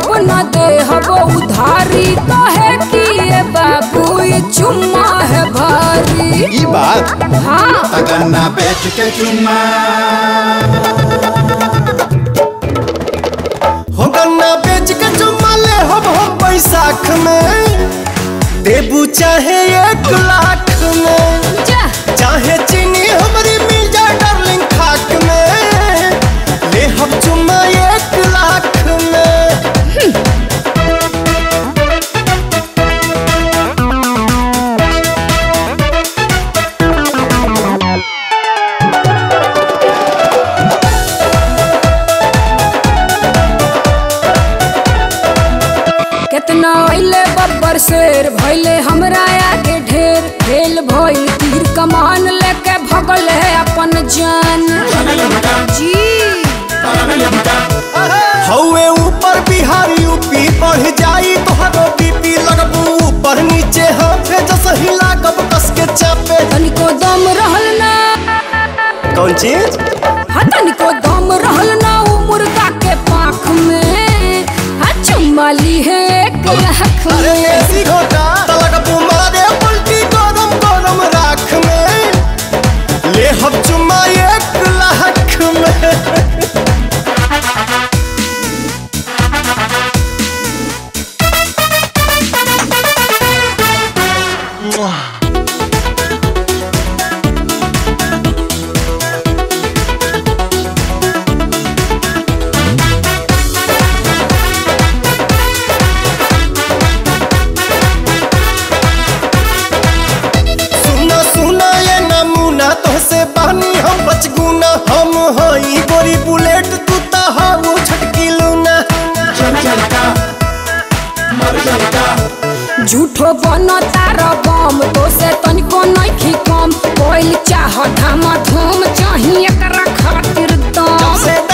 अब न दे हबो उधारी तो है कि ये बाबू ये चुम्मा है भारी ई बात हाँ तगन्ना बेच के चुम्मा हो गन्ना बेच के चुम्मा ले हम हम बैसाख में देबू चाहे एक लाख में जा चाहे चीनी हमारी मिल जाए डार्लिंग खाक में ले हम चुम्मा एक लाख में कितना अइले बब्बर शेर भइले हमरा आगे ढेर फेल भइल तीर कमान लेके भगल है अपन जान जी हौवे ऊपर बिहार यूपी बढ़ जाई तोहरो बीपी लगबू ऊपर नीचे हाथे जस हिला कब कस के चापे तनिको दम रहल ना कौन चीज हाँ तनिको दम रहल ना उ मुर्गा के पाख में हाँ चुम्मा ली है एक लाख अरे में ऐसी घोटा तलक मारे उल्टी गरम गरम राख में ले हम चुम्मा एक लाख में सुना सुना ये नमूना तोहसे बहनी हम बचगुना हम हई गोरी बुलेट तू ता हाउ छटकी लूना झूठो बनो तार बम तो से तनिको नइखी कम कोइल चाह धामा धूम चाही एकरा खातिर जब दम से